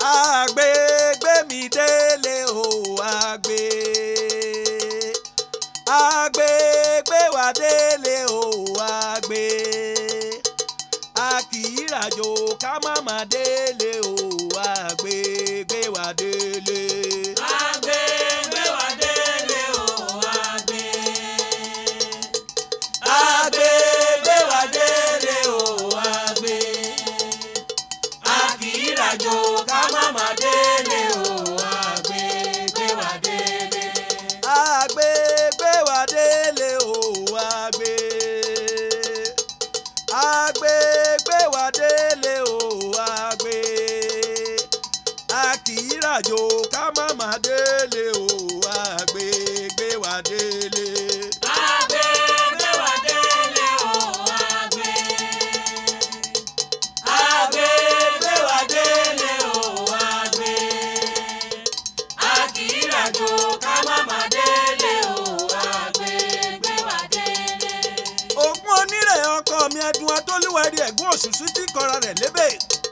àgbè gbé mi délé o àgbè àgbè gbé wa délé o àgbè a kì í ràjò ká má má délé o àgbè gbé wa délé. Àgbè gbé wa délé o àgbè. àgbè gbé wa délé o àgbè A kì í ràjò ká má má délé o àgbè gbé wa délé. àgbè gbé wa délé o àgbè àgbè gbé wa délé o àgbè a kì í ràjò ká má má délé o àgbè gbé wa délé. Àgbè gbé wa délé o àgbè. Àgbè gbé wa délé o àgbè. A kì í ràjò ká má má délé o àgbè gbé wa délé. ògùn onírè ọkọ mi ẹdun atólúwẹ̀rí ẹ̀gún òṣùṣù tí kọra rẹ̀ lébè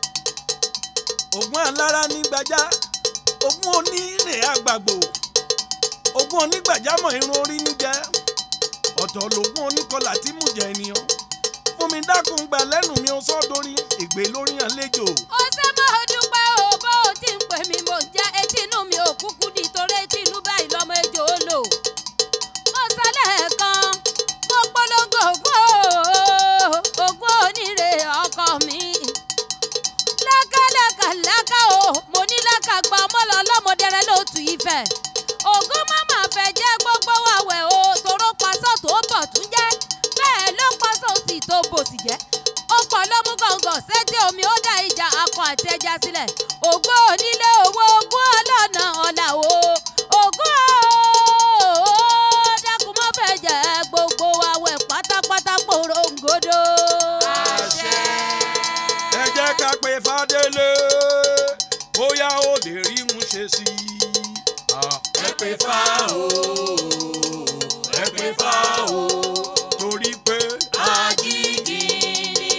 ògùn alára ní gbajá ògùn onírè àgbàgbò ògùn onígbàjámọ̀ irun orí ń jẹ́ ọ̀tọ̀ lògùn oníkọlà tí mú jẹ ènìyàn fún mi dákun gbà lẹ́nu mi ó sọ́dọ̀rí ègbè lórí àlejò ó ṣe mo dúpẹ́ o bó o ti ń pè mí mo jẹ́ etí inú mi ò kúkú di torí etí inú báyìí lọ́mọ ejò ó lò. mo sọ lẹ́ẹ̀kan mo polongo ògùn o ògùn onírè ọkọ mi. lákàlàkà lákà o mo ní lákà gba ọmọlọ ọlọ́mọdẹrẹ lóòtú ìfẹ́. ògùn màmá fẹ́ jẹ́ gbogbo àwẹ̀ o toró pasọ̀ tó bọ̀ tún jẹ́ bẹ́ẹ̀ ló pasọ̀ sí tó bò sì jẹ́ ó pọ̀ ló mú gọ̀ǹgọ̀ sétí omi ó dá ìjà akọ àti ẹja sílẹ̀ ògbó onílé owó ogún ọlọ́nà ọ̀là o ògún o dákun mọ́ fẹ́ jẹ́ gbogbo àwẹ̀ pátápátá porongodo. Àṣẹ. ẹ jẹ́ ká pe fadélé bóyá ó lè rí mú ṣe sí i. Ah, Ẹ pè fá o. Ẹ pè fá o. torí pé Ajígini,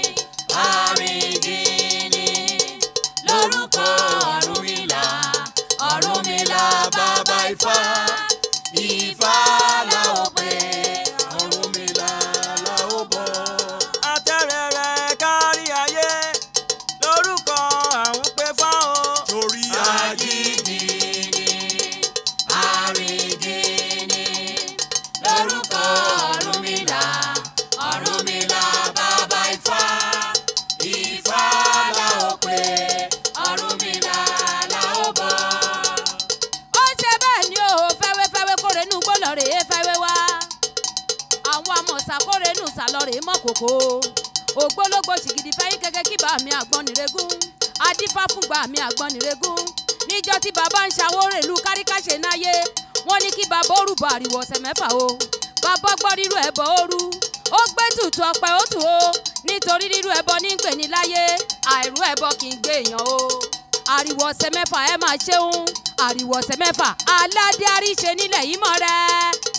Àrìngìnì, lórúkọ Ọ̀rúnmìlà, Ọ̀rúnmìlà bàbá Ifá, Ifá la ó pè, Ọ̀rúnmìlà la ó bọ̀. atẹ́rẹ̀rẹ̀ kárí ayé lórúkọ àwọn pé fáwọn. torí Ajígini, Àrìngìnì, lórúkọ Ọ̀rúnmìlà, Ọ̀rúnmìlà bàbá Ifá, Ifá la ó pè, Ọ̀rúnmìlà la ó bọ̀. ó ṣe bẹ́ẹ̀ ni o fẹ́wẹ́fẹ́wẹ́ kóre nù gbọ́dọ̀ rèé fẹ́wẹ́ wá àwọn amọ̀sà kóre nù sàlọ́rẹ̀ mọ́ kòkó ògbólógbò ṣìgìdì fẹ́yìn gẹ́gẹ́ kí bá mi àgbọn nìrégún adífá fúngbà mi àgbọn nìrégún níjọ́ tí bàbá ń ṣàwórè ìlú káríkáṣe náyé wọ́n ní kí bàbá ó rúbọ àríwọ̀ ọ̀sẹ̀ mẹ́fà o bàbá gbọ́ rírú ẹbọ ó rú ó gbé tutù ọpẹ ó tù o nítorí rírú ẹbọ ní pè ní láyé àìrú ẹbọ kì í gbé èèyàn o àríwọ̀ ọ̀sẹ̀ mẹ́fà ẹ máa ṣeun àríwọ̀ ọ̀sẹ̀ mẹ́fà aládé àríṣe nílẹ̀ yìí mọ̀ rẹ̀